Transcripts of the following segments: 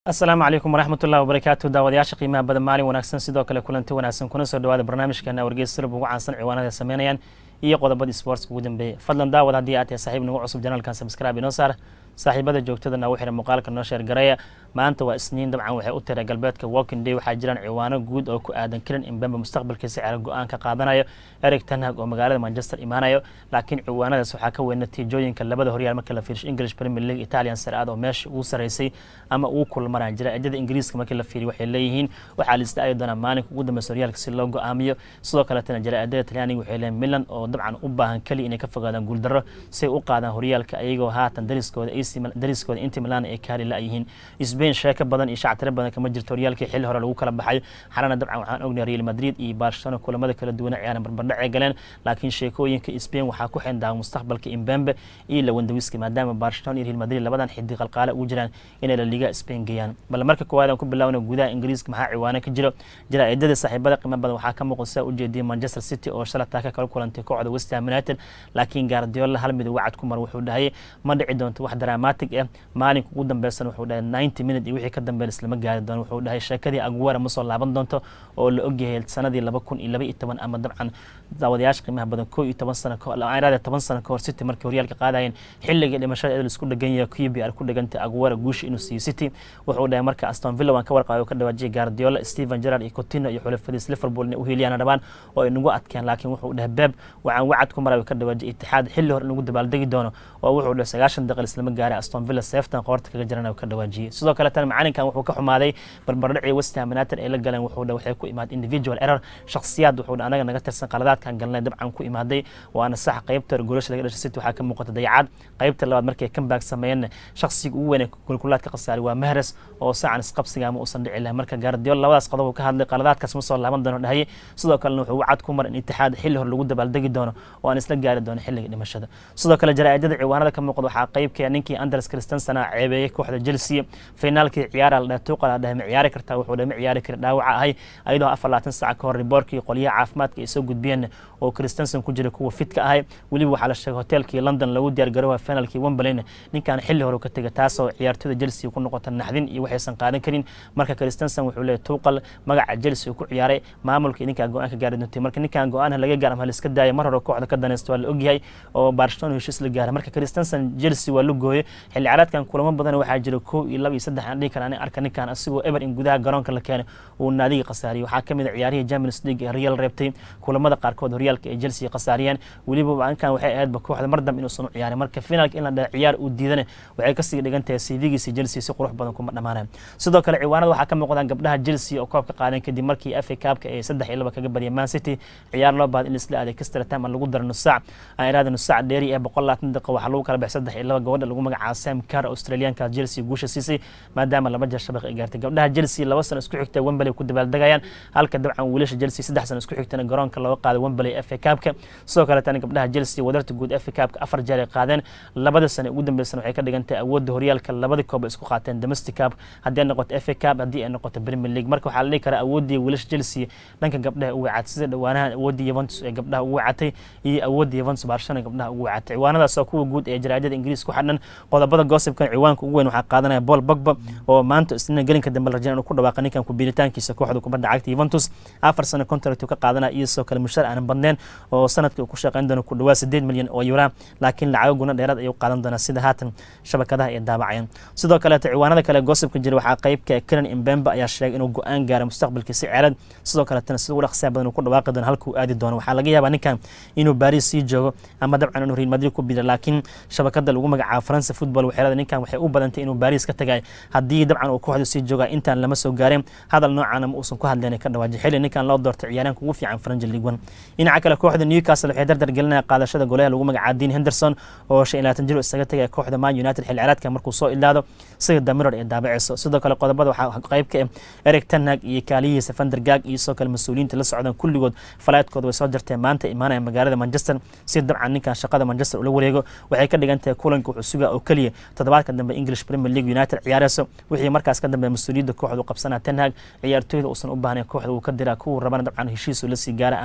asalaamu calaykum waraxmat ullahi wabarakaatu daawadayaasha qiimaha badan maalin wanaagsan sidoo kale kulanti wanaagsan kuna soo dhawaada barnaamijkeena wargeys sirb ugu caansan ciwaanada ay sameynayaan iyo qodobadii sportska ugu dambeeyay fadlan daawad haddii aad tahay saaxiib nagu cusub janaalkan subscribe inoo saar saaxiibada joogtadana u xihan muuqaalka noo sheer gareeya maanta waa isniin dabcan waxay u tiray galbeedka walking day waxaa jiraan ciwaano guud oo ku aadan kiran imbembe mustaqbalkiisa ceela go-aan ka qaadanayo eric tanhag oo magaalada manchester imaanayo laakiin ciwaanadaas waxaa ka weyn natiijooyinka labada horyaal marka la fiirsho english premier league italian saraad oo meesha ugu saraysay ama ugu kulmaraan jira cidada ingiriiska markii la fiiriyo waxay leeyihiin waxaa la isdaayi doonaa maalinka ugu dambeysa horyaalka si loo go-aamiyo sidoo kaletana jaraa'idada talyaaniga waxay leeyihin milan oo dabcan u baahan keliya inay ka fogaadaan guuldarro si ay u qaadaan horyaalka ayagoo haatan dariskooda dariskooda inti milan ay kaali la-yihiin spain sheeko badan iyo shactiro badan kama jirto horyaalkii xilli hore lagu kala baxay xalana dabcan waxaan ognahay real madrid iyo barcelona kulamada kala duwana ciyaaran barbardhac ay galeen laakiin sheekooyinka spain waxaa ku xindaawa mustaqbalka imbembe iyo lawandawiski maadaama barcelona iyo real madrid labadan xiddi qalqaale ugu jiraan inay la liga spain geeyaan bal marka koowaad aan ku bilaawna gudaha ingiriiska maxaa ciwaano ka jiro jaraa'idada saaxiibada qiimo badan waxaa ka muuqda saa ujeediyay manchester city oo shala taaka kala kulantay kooxda west ham united laakiin gaardiola hal mid uga cad ku mar wuxuu dhahayay ma dhici doonto wax dramatic ah maalinka ugu dambeysana wuxuu dhahay ninety minute iyo wixii ka dambeyn islama gaari doono wuxuu dhahay sheekadii aguera ma soo laaban doonto oo la ogyahay sanadii laba kun iyo laba iyo toban ama dabcan daawadayaasha qiimaha badan koo iyo toban sano kahor toban sano kahor city markii horyaalka qaadayeen xilligii dhimashada edel isku dhegan yahay qbr ku dhegantay aguera guusha inuu siiyo city wuxuu dhahay marka aston villa waan ka warqaabay ka dhawaajiyay guardiola stephen gerard iyo coutinho iyo xulafadiis liverpool inay u hiiliyaan rabaan oo ay nagu adkeen laakiin wuxuu dhahay beb waxaan wacad ku maray ka dhawaajiyay itixaad xilli hore inagu dabaaldegi doono oo wuxuu dhahay sagaashan daqiiq islama gaaray aston villa seeftan qoorta kaga jiran ka dhawaajiyay sidoo kale tan macalinkan wuxuu ka xumaaday barbardhacii west ham united ay la galeen wuxuu dhahay waxay ku imaad individual error shakhsiyaad wuxuu dhahay anaga naga tirsan qaladaadkan galnay dabcan ku imaaday waana sax qaybta golasha laga dhashay city waxaa ka muuqata dayacad qaybta labaad markay comeback sameeyeen shakhsiga ugu weyn ee kulkulaad ka khasaaray waa mahres oo saacan isqabsiga ama uusan dhici lahayn marka guardiola labadaas qodob uu ka hadlay qaladaadkaas ma soo laaban doono dhahay sidoo kalena wuxuu wacad ku mar in itixaad xilli hore lagu dabaaldegi doono oo aan isla gaari doono xilliga dhimashada sidoo kale jaraa'idada ciwaanada ka muuqda waxaa qaybka ninkii anders christensen a ceebeeyey kooxda chelsea finaalkii ciyaara la dhahay tuuqal dhahay ma ciyaari kartaa wuxuu dhahay ma ciyaari kari dhaawaca ahay ayadoo afar labaatan saac ka hor riboorkii qolyaha caafimaadka ay soo gudbiyeen oo christensen ku jiray kuwa fitka ahay weliba waxaa la sheegay hoteelkii london lagu diyaargaroowa finaalkii wembleyna ninkan xilli hore ka tegay taasoo ciyaartooyda chelsea ku noqota naxdin iyo waxaysan qaadan karin marka christensen wuxuu leeyahy tuuqal magaca chelsea uu ku ciyaaray maamulka ninkaa go-aan ka gaari doontay marka ninkan go-aan laga gaar ama laiska daaya mar hore kooxda ka danaysta waa la ogyahay oo barcelona heshiis la gaaray marka christensen chelsea waa la gooyay xilli ciyaareedkan kulamo badan waxaa jira kow iyo laba iyo saddex aan dhihi kara ani arka ninkan asigoo eber in gudaha garoonka la keenay uu naadiga khasaariyay waxaa kamid a ciyaarihii champions league ee real reebtay kulamada qaarkood horyaalka ee chelsea khasaariyeen weliba ninkan waxay ahaydba kooxda mar dambe inuusan u ciyaarin marka finaalka in la dhaha ciyaar uu diidana waxay kasii dhigan tahay cv-giisa chelsea si qurux badan kuma dhamaanayan sidoo kale ciwaanada waxaa ka muuqdaan gabdhaha chelsea oo koobka qaadeen kadib markii fa kaabka ee saddex iyo laba kaga badiyay man city ciyaar loo baad in laisla aaday kastra time aan lagu daro nusaac aan iraada nusaac dheeri ee boqol labaatan daqiiqa waxaa lagu kala baxay saddex iyo laba gabadha lagu magacaabo sam car australianka chelsea guusha siisay maadaama laba jeer shabaq ay gaartay gabdhaha chelsea laba sano isku xigta wembley ku dabaaldegayaan halka dabcan wiilasha chelsea saddex sano isku xigtana garoonka looga qaaday wembley fa kaabka sidoo kale tani gabdhaha chelsea wadarta guud fa kaabka afar jeer ay qaadeen labada sano ugu dambeysana waxay ka dhigan tahay awoodda horyaalka labada koob isku qaateen domestic cup haddii ay noqoto fa cup haddii ay noqoto premier league marka waxaa la dhihi karaa awooddii wiilasha chelsea dhanka gabdhaha ugu wacatay sida dhawaanaha awooddii yuventus ee gabdhaha ugu wacatay iyo awooddii yuventus barcelona gabdhaha ugu wacatay ciwaanadaas oo kuwa guud ee jaraa'idada ingiriis ku xadhan qodobada gossipkan ciwaanka ugu weyn waxaa qaadanaya paul bogba oo maanta isniina gelinka dambe la rajeen inuu ku dhawaaqa ninkan ku biiritaankiisa kooxda kubadda cagta yuventus afar sano contract ka qaadanaya iyo sidoo kale mushahar aanan badneen oo sanadkii uu ku shaqayn doono ku dhawaa sideed milyan oo yuraa laakiin lacago guna dheeraad ayuu qaadan doonaa sida haatan shabakadaha ay daabacayaan sidoo kaleeto ciwaanada kale gossipka jira waxaa qaybka kenan imbembe ayaa sheegay inuu go-aan gaaro mustaqbalkiisa ceelad sidoo kaletana sida ugu dhaqsiya badan uu ku dhawaaqi doono halkuu aadi doono waxaa laga yaabaa ninkan inuu baris sii joogo ama dabcan inuu real madrid ku biiro laakiin shabakada lagu magacaabo faransa football waxay leedahay ninkan waxay u badantay inuu baris ka tagay haddii dabcan uu kooxda sii jooga intaan lama soo gaareen hadal noocaana ma uusan ku hadleen ka dhawaaji xilli ninkan loo doortay ciyaaryaanka ugu fiican faranji league one dhinaca kale kooxda newcastle waxay dardar gelinaya qaadashada golaha lagu magacaabo dean henderson oo shan iyo labaatan jir isaga tagay kooxda man united xilli ciyaareedka markuu soo ilaado sida damiror ee daabaceyso sidoo kale qodobada waxaa qayb ka eric tanhag iyo kaaliyihiisa vandergag iyo sidoo kale mas-uuliyiinta la socdaan kulligood falaydkooda way soo jarteen maanta imaanaya magaalada manchester si dabcan ninkan shaqada manchester ula wareego waxay ka dhigan tahay kulanka wuxuu sugaa oo keliya toddobaadka dambe english premier league united ciyaareyso wixii markaas ka dambe mas-uuliyadda kooxdu qabsanaa tanhag ciyaartooyda uusan u baahnayn kooxda uu ka diraa kuwuu rabana dabcan heshiisu la sii gaara ama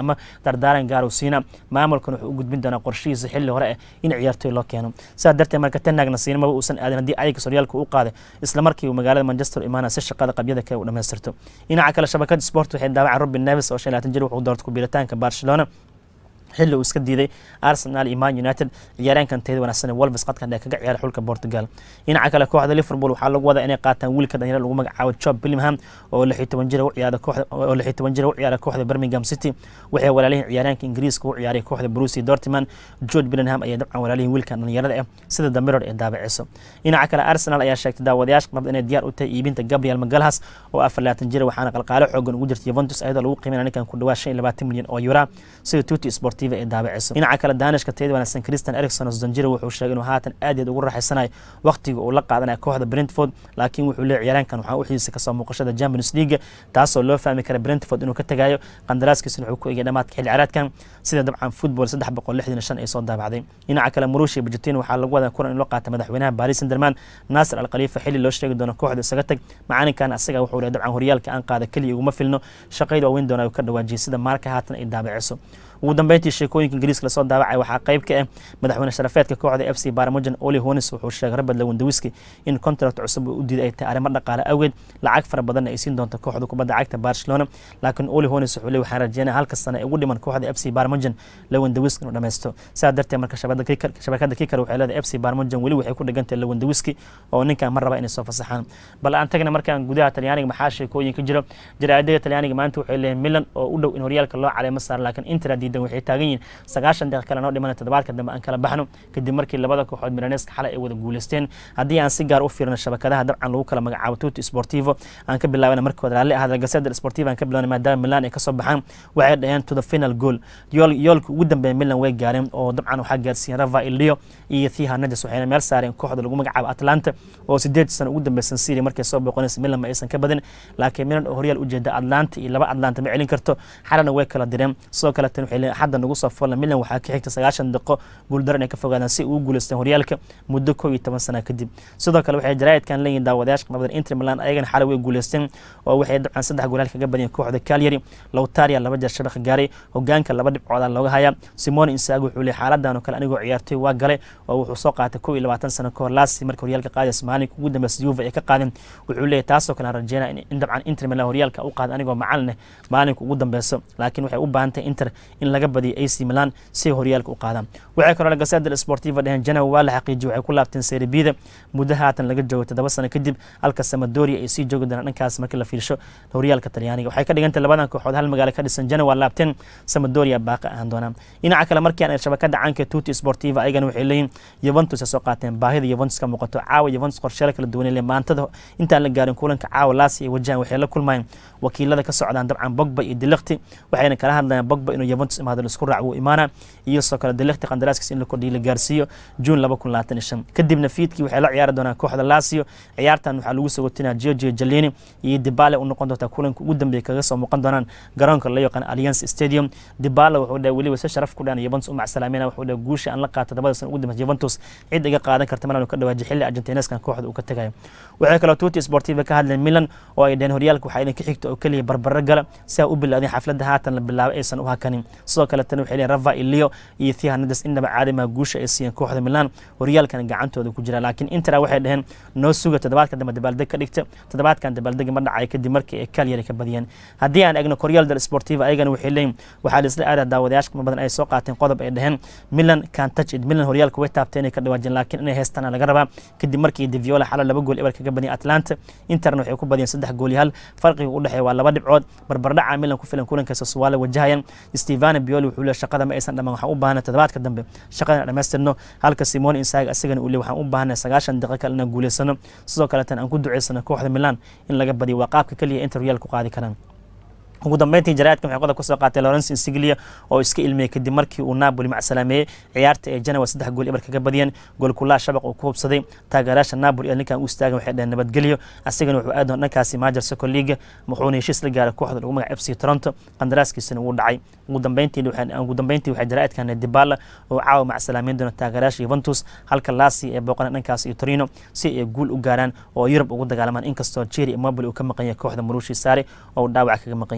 dardaaran gaar uu siina maamulkan wuxuu u gudbin doonaa qorshihiisa xilli hore ah in ciyaartoy loo keeno sidaa darteed marka tenagna siinamaba uusan aadin haddii ayaga horyaalka u qaaday isla markii uu magaalada manchester imaana si shaqada qabyada kale u dhamaystirto dhinaca kale shabakada sport waxay daawaceen robin neves oo shan laatan jir wuxuu doortay kubiritaanka barcelona xilli uu iska diiday arsenal iyo man united ciyaaryaankan teeda wanaagsan ee wolves qadkan ee kaga ciyaara xulka portugal dhinaca kale kooxda liverpool waxaa lagu wadaa inay qaataan wiilka dhalinyaro lagu magacaabo job billingham oo lix iyo toban jira u ciyaara kooxda oo lix iyo toban jira u ciyaara kooxda birmingham city waxay walaalihiin ciyaaryaanka ingiriiska u ciyaaray kooxda Borussia Dortmund Jude Bellingham ayaa dabcan walaalihiin wiilkan dhalinyarada ah sida The Mirror ee daabaceyso dhinaca kale Arsenal ayaa sheegtay daawadayaasha qabda inay diyaar u tahay iibinta Gabriel Magalhaes oo afar laatan jira waxaana qalqaalo xoogan ugu jirta Juventus ayadoo lagu qiimeynaya ninkan ku dhawaad shan iyo labaatan milyan oo euro sida Tutti Sportiva ee daabaceyso dhinaca kale daanishka teeda wanaagsan Christian Eriksen oo Zanjiro wuxuu sheegay inuu haatan aad iyo ugu raaxaysanayo waqtiga uu la qaadanayo kooxda Brentford laakiin wuxuu leeyahay ciyaaraankan waxaa u xiisa kasoo muuqashada Champions League taasoo loo fahmi kara Brentford inuu ka tagayo qandaraaskiisuna wuxuu ku egay dhamaadka xilli ciyaareedkan sida dabcan football saddex boqol lixdan shan ay soo daabacday dhinaca kale Marushi Pochettino waxaa lagu wadaa kulan in loo qaata madaxweynaha Paris Saint-Germain Nasser Al Khalifa xilli loo sheegi doono kooxda isaga tag macalinkan asaga wuxuu leeyahay dabcan horyaalka aan qaada kaliya uguma filno shaqayda waaweyn doona ka dhawaajiyay sida marka haatan ay daabaceyso ugu dambeyntii sheekooyinka ingiriiska lasoo daawacay waxaa qayb ka ah madaxweyne sharafeedka kooxda f c barmogen oli honis wuxuu sheegay rabad lawendawiski in contract cusub uu u diiday ay tahay arrimo dhaqaale awgeed lacag fara badanna ay siin doonto kooxda kubadda cagta barcelona laakiin oli honis wuxuu le waxaan rajeynaya halka sane ee ugu dhiman kooxda f c barmogen lawendawiski inuu dhammaysto sidaa darteed marka shabakada kikar waxay leedahay f c barmogen weli waxay ku dhigantahay lawendawiski oo ninkan mar raba inay soo fasaxaan bal aan tagna markaan gudaha talyaaniga maxaa sheekooyin ka jiro jaraa'idada talyaaniga maanta waxay leeyihin milan oo u dhow in horyaalka loo caleemo saaro laakiin inter diidan waxay taagan yihiin sagaashan daqiiq kale noo dhimana toddobaadka dambe aan kala baxno kadib markii labada kooxood milaneska xalay ay wada guuleysteen haddii aan si gaar u fiirno shabakadaha dabcan lagu kala magacaabo tuti sportivo aan ka bilaabana markooda raalli ahada gaseda sportivo aan ka bilaabana maadaama milan ay kasoo baxaan waxay dhaheen to the final goal yool yoolka ugu dambeeya milan way gaareen oo dabcan waxaa gaarsiiyeen rava ilio iyo thi hernandes waxayna meel saareen kooxda lagu magacaabo atlanta oo sideed sano ugu dambeysan syria markay soo booqonaysa milan ma aysan ka badin laakiin milan oo horyaal ujeeda atlanta iyo laba atlanta ma celin karto xalana way kala direen sidoo kale tan waxay leeyihin xadda nagu soo folla milan waxaa ka xigta sagaashan daqiiqo guuldaro inay ka fogaadaan si ugu guuleysteen horyaalka muddo kow iyo toban sana kadib sidoo kale waxay jaraa'idkan leeyihin daawadayaasha qabdan inter milan ayagana xalay way guuleysteen oo waxay dabcan saddex goolaal kaga badiyeen kooxda calyari lowtaria laba jeer shabaqa gaaray hogaanka laba dhibcoodaa looga hayaa simone insago wuxuu leeyahay xaaladan oo kale anigoo ciyaartoy waa galay oo wuxuu soo qaatay kow iyo labaatan sano kahor laasi marka horyaalka qaadaysa maalinka ugu dambeysa yuva ay ka qaadeen wuxuu leeyahay taasoo kale aan rajeynaya in dabcan inter milan horyaalka u qaada anigoo macalin ah maalinka ugu dambeyso laakiin waxay u baahan tahay inter in laga badiyo ac milan si horyaalka u qaadaan waxay kaloo gaseda sportiva dheheen janow waa la xaqiijiyay waxay ku laabteen serbida muddo haatan laga joogo toddoba sano kadib halka samadoria ay sii joogi doonaan dhankaas markii la fiirsho horyaalka talyaaniga waxay ka dhigantay labadan kooxood hal magaalo ka dhisan janow waa laabteen samadoria baaqi ahaan doonaan dhinaca kale markii aan shabakada caanka tuti sportiva ayagana waxay leeyihin yuventus ay soo qaateen baahida yuventus ka muuqato caawa yuventus qorsheela kala duwan le maantada intaan la gaarin kulanka caawa laasi ay wajahan waxay la kulmayeen wakiilada ka socdaan dabcan bogba iyo dilekti waxayna kala hadlayaan bogba inuu yuventus imaado laisku raac wuu imaana iyo soo kale dilekti qandaraaskiisa in la kordhiyo la gaarsiiyo juun laba kun labaatan iyo shan kadibna fiidkii waxay la ciyaari doonaan kooxda lasio ciyaartan waxaa lagu soo watinaa giorgio jalini iyo dibale u noqon doontaa kulanka ugu dambeeya kaga soo muuqan doonaan garoonka la yaqaan alliance stadium dibale wuxuu dhahay weliba si sharaf ku dhan yuventus u macsalaamina wuxuu dhahay guusha aan la qaato todobada sana ugu dambeysa yuventus cid iga qaadan karta malan ka dhawaaji xilli argentineskan kooxda uu ka tagayo waxay kaloo tuti sportiva ka hadleen milan oo ay dhaheen horyaalka waxaa idinka xigta oo keliya barbaro gala si aa u bilaadeen xafladda haatan la bilaabay aysan u hakanin sidoo kale tan waxay leeyihin rava ilio iyo thi hernandes indhaba caadimaa guusha ay siiyeen kooxda milan horyaalkan gacantooda ku jira laakiin intera waxay dhaheen noo suga toddobaadka dambe dabaaldeg ka dhigta toddobaadkan dabaaldegi ma dhacay kadib markii ay kalyari ka badiyeen haddii aan egno koryaal del sportiva ayagana waxay leeyihin waxaa la isla aadaa daawadayaasha kuma badan ay soo qaateen qodob ay dhaheen milan can touch it milan horyaalka way taabtay inay ka dhawaajeen laakiin inay heestaan laga rabaa kadib markii diviola xalo laba gool eber kaga badiyeen atlanta interna waxay ku badiyeen saddex gool iyo hal farqiga u dhexeeya waa laba dhibcood barbardhaca milan ku filan kulankaas suwaale wajahayan stevano bioli wuxuu leeyahay shaqada ma aysan dhamaan waxaan u baahanay toddobaadka dambe shaqadan dhamaystirno halka simone insaga asagana uu leeyahay waxaan u baahanay sagaashan daqiiqo kale inaan guuleysano sidoo kaleetan aan ku duceysano kooxda milan in laga badiyo waa qaabka keliya inter horyaalka ku qaadi karaan ugu dambeyntii jaraa'idkan waxay qodob ka soo qaatay lawrence insiglia oo iska ilmiyey kadib markii uu napoli macsalaameeyey ciyaarta ee janawa saddex gool eber kaga badiyeen goolkulaa shabaq uu ku hubsaday taageerayaasha napoli ee ninkan u istaagan waxay dhaheen nabadgelyo asagana wuxuu aadaon dhankaasi maajer soccer league wuxuuna heshiis la gaaray kooxda lagu magaca f c toronto qandaraaskiisana wuu dhacay ugu dambeyntii ugu dambeyntii waxay jaraa'idkan dibala oo caawa macsalaameyn doona taageerayaasha yuventus halka lasi ee booqana dhankaas iyo torino si ay guul u gaaraan oo yurub ugu dagaalamaan inkastoo jeri immobile uu ka maqan yahay kooxda maruushi saare oo uu dhaawac kaga maqan yahay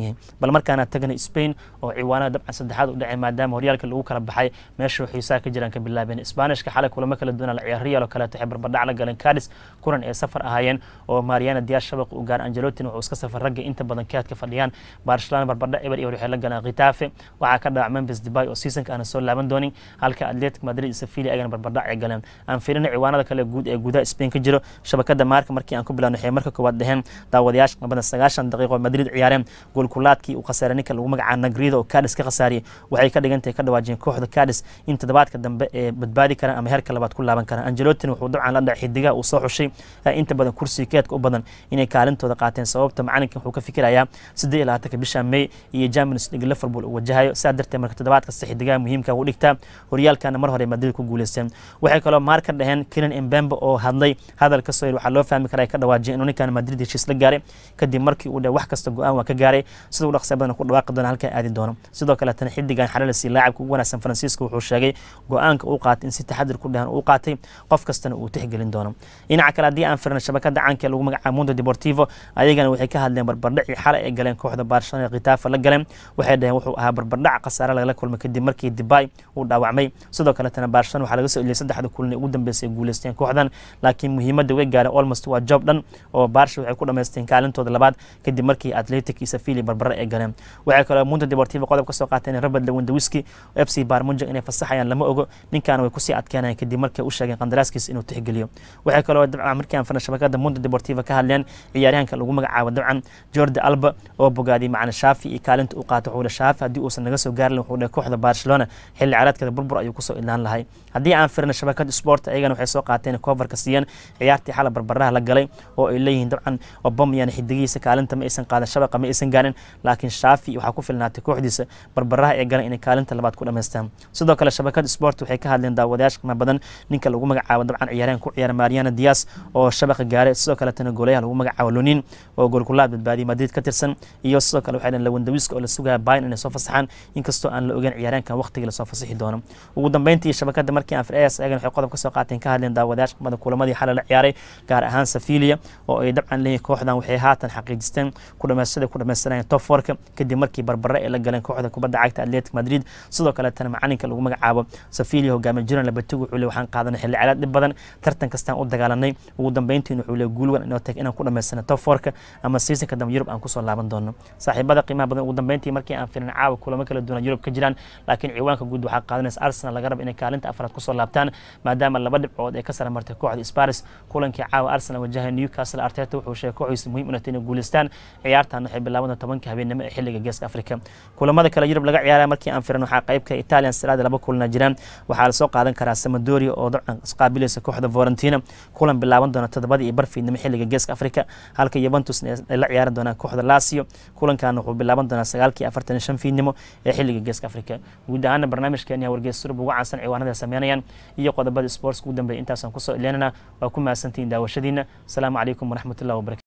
yahay bal markaana tagana spain oo ciwaanada dabcan saddexaad u dhacay maadaama horyaalka lagu kala baxay meesha xiisaha ka jiraan ka bilaabeen isbaanishka xalay kulamo kala duwana la ciyaar real oo kaleeto waxay barbardhac la galeen cadis kulan ee safar ahaayeen oo mariana diyaar shabaq u gaar angelotin wuxuu iska safar ragga inta badan kaadka fadhiyaan barcelona barbardhac eber eber waxay la galeen khitafe waxaa ka dhawac memphis debay oo seasonka aana soo laaban doonin halka atletic madrid iyo sevilla ayagana barbardhac ay galeen aan fiirina ciwaanada kale guud ee gudaha spain ka jiro shabakada maarka markii aan ku bilaabno waxay marka koowaad dheheen daawadayaasha qabadan sagaashan daqiiqo madrid ciyaareen goolkulaadkii uu khasaaray ninka lagu magacaa nagrida oo cadis ka khasaariyay waxay ka dhigantahay ka dhawaajiyeen kooxda cadis in toddobaadka dambe ee badbaadi karaan ama heerka labaad ku laaban karaan angelotin wuxuu dabcan la dhacay xidigaha uu soo xushay inta badan kursiga keedka u badan inay kaalintooda qaateen sababta macalinka wuxuu ka fikirayaa siddeed iyo labaatanka bisha may iyo champions league liverpool uu wajahayo sidaa darteed marka toddobaad kasta xidigaha muhiimka u dhigtaa horyaalkana mar hore madrid ku guuleysteen waxay kaloo maar ka dhaheen kenan embembe oo hadlay hadal ka soo yiri waxaa loo fahmi karaa ka dhawaajiyay inuu ninkan madrid heshiis la gaaray kadib markii uu dhe wax kasta go-aan waa ka gaaray sida u dhaqsa badan ku dhawaaqi doona halkaa aadi doono sidoo kaletana xidigan xalalasi laacibka ugu wanaagsan faransiiska wuxuu sheegay go-aanka uu qaatay in si taxadir ku dhahan uu qaatay qof kastana uu tixgelin doono dhinaca kale haddii aan firna shabakada caanka ee lagu magacaabo mundo deportivo ayagana waxay ka hadleen barbardhacii xalay ay galeen kooxda barcelona khitaafa la galeen waxay dhaheen wuxuu ahaa barbardhac khasaare lagala kulmay kadib markii dibay uu dhaawacmay sidoo kaletana barcelona waxaa laga soo eliyay saddexda kulan ee ugu dambeysay ay guuleysteen kooxdan laakiin muhiimadda way gaareen almost waa job dhan oo barsha waxay ku dhamaysteen kaalintooda labaad kadib markii atletic iyo sevilla barbare ay galeen waxay kaloo mundo deportivo qodob ka soo qaateen robert lewandowski f c barmunja inay fasaxayaan lama ogo ninkaana way kusii adkeenayaan kadib markay u sheegeen qandaraaskiisa inuu tixgeliyo waxay kaloo dabcan markii aan firna shabakada mundo deportivo ka hadleen ciyaaryahanka lagu magacaabo dabcan jordi alba oo bogaadiyay macna shaafi iyo kaalinta u qaata wuxuu shaafi haddii uusan naga soo gaarin wuxuu dhahay kooxda barcelona xilli ciyaareedkeeda burbur ayuu kusoo idlaan lahay haddii aan firna shabakada sport ayagana waxay soo qaateen coverka siiyeen ciyaartii xala barbaraha la galay oo ay leeyihiin dabcan obamyan xidigihiisa kaalinta ma aysan qaadan shabaqa ma aysan gaarin laakiin shaafi waxaa ku filnaatay kooxdiisa barbaraha ee galan inay kaalinta labaad ku dhamaystaan sidoo kale shabakada sport waxay ka hadleen daawadayaasha qiimo badan ninka lagu magacaabo dabcan ciyaaryahan ku ciyaara mariana dias oo shabaqa gaaray sidoo kaletana goolayaha lagu magacaabo lonin oo goolkulaad badbaadiyay madrid ka tirsan iyo sidoo kale waxay dhaheen lawandawiska oo la sugaya bayn inay soo fasaxaan inkastoo aan la ogeyn ciyaaryahankan waqtigii lasoo fasaxi doono ugu dambeyntii shabakada markii aan fres ayagana waxay qodob ka soo qaateen ka hadleen daawadayaasha qimada kulamadii xalay la ciyaaray gaar ahaan safilia oo ay dabcan leeyihin kooxdan waxay haatan xaqiijisteen ku dhamaystada ku dhamaysanayeen top forka kadib markii barbare ay la galeen kooxda kubadda cagta atletic madrid sidoo kaletana macalinka lagu magacaabo safilia hogaamiye jiran labatigu wuxuu le waxaan qaadanay xilli calaad dhib badan tartan kastaan u dagaalanay ugu dambeyntiin wuxuu le guulwan inoo tag inaan ku dhamaysana top forka ama seasonka dambe yurub aan kusoo laaban doono saaxiibada qiimaha badan ugu dambeyntii markii aan firin caawa kulamo kala duwan yurub ka jiraan laakiin ciwaanka guud waxaa qaadanaysa arsenal laga raba inay kaalinta afraad kusoo laabtaan maadaama laba dhibcood ay ka sara martay kooxda sparis kulankii caawa arsenal wajahay newcastle arteta wuxuu sheegay kooxdiisa muhiim inay inay guuleystaan ciyaartan waxay bilaaban tobanka habeenimo ee xilliga geeska afrika kulamada kale yurub laga ciyaaraya markii aan firin waxaa qaybka italian siraada laba kulana jiraan waxaa lasoo qaadan karaa samadoria oo dabcan isqaabilaysa kooxda vorentina kulan bilaaban doona todobada iyo barfiidnimo xilliga geeska afrika halka yuventus ay la ciyaaran doonaan kooxda lasio kulankan wuxuu bilaaban doonaa sagaalkii afartan iyo shan fiidnimo ee xilliga geeska afrika guud ahaana barnaamijkeeni wargeys surub ugu caansan ciwaanada sameynayaan iyo qodobada sportska ugu dambeeya intaasaan kusoo ileynana waa ku mahadsantihiin daawashadiina asalaamu calaykum waraxmatullahi wabarakatu